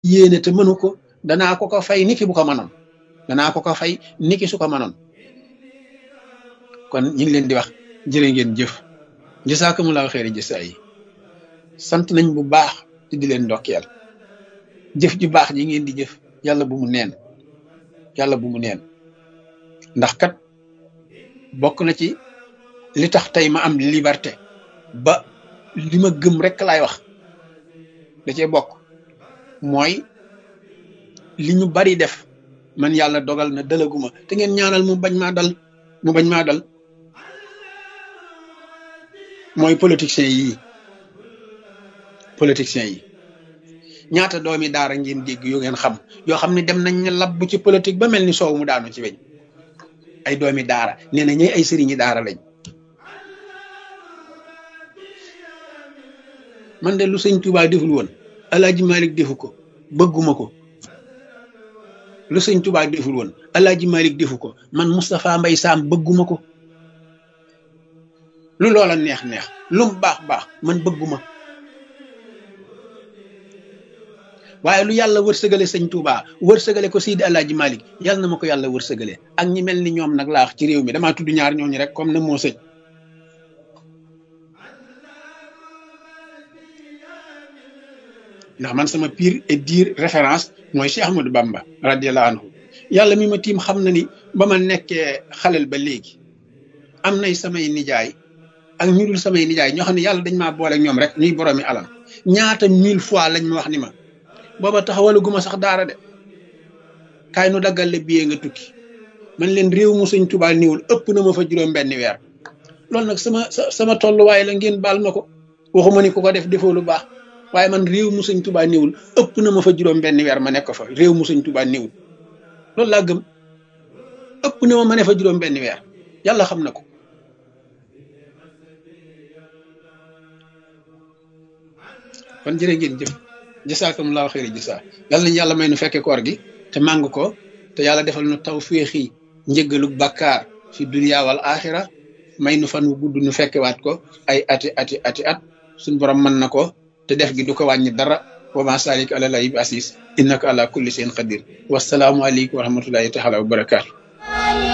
yéene te mënu ko danaa ko ko fay niki bu ko mënoon danaa ko ko fay niki su ko mënoon kon ñu ngi leen di wax jërë ngeen jëf jësaakumulaahu xeeri jësaa yi sant nañ bu baax te di leen ndokkeel jëf ju baax ji ngeen di jëf yàlla bu mu neen yàlla bu mu neen ndax kat bokk na ci li tax tey ma am liberté ba li ma gëm rek laay wax da cee bokk mooy li ñu bari def man yàlla dogal na dalaguma te ngeen ñaanal mu bañ maa dal mu bañ maa dal mooy politiciens yii politiciens yi ñaata doomi daara ngeen dégg yu ngeen xam yoo xam ne dem nañ ne labbu ci politique ba mel ni soow mu daanu ci weñ ay doomi daara nee na ñooy ay sëriñi daara lañ man de lu sëñ Tuubaa deful woon Alaaji Malik defu ko bëgguma ko lu sëñ Tuubaa deful woon Alaaji Malik defu ko man Moustapha Mbay Saam bëgguma ko lu loola neex neex lu mu baax baax man bëgguma waaye lu yàlla wërsëgale sëñ Touba wërsëgale ko Sidi Alaaji Malik yàlla na ma ko yàlla wërsëgale ak ñi mel ni ñoom nag laa wax ci réew mi damaa tudd ñaar ñooñu rek comme na moo sëñ ndax man sama pire et dire référence mooy Cheikh Ahmadou Bamba radiallahu anhu yàlla mi ma tiim xam na ni ba ma nekkee xalel ba léegi am nay samay nijaay ak ñu dul samay nijaay ñoo xam ne yàlla dañ maa boole ak ñoom rek ñuy boroomi alal ñaata mille fois lañ ma wax ni ma booba taxawalaguma sax daara de kaay nu daggal la billet nga tukki man leen réew mu sëñ Tuubaa niwul ëpp na ma fa juróom benn weer loolu nag sama sama tolluwaay la ngeen baal ma ko waxuma ni ku ko def defoo lu baax waaye man réew mu sëñ Tuubaa niwul ëpp na ma fa juróom benn weer ma nekk fa réew mu sëñ Tuubaa niwul loolu laa gëm ëpp na ma ma ne fa juróom benn weer yàlla xam na ko kon jërë ngeen jëf jasaakumullahu xëyri jasa yàlla nañu yàlla may nu fekke koor gi te màng ko te yàlla defal nu taw féexi njëggalu bàkkaar fi dunya wal axira may nu fan wu gudd nu fekkewaat ko ay ati ati ati at suñ borom mën na ko te def gi du ko wàññi dara wa ma salik ala lay bi asis innaka ala kulli shay'in qadir wasalaamu aleykum wa rahmatullahi taala wa barakaatu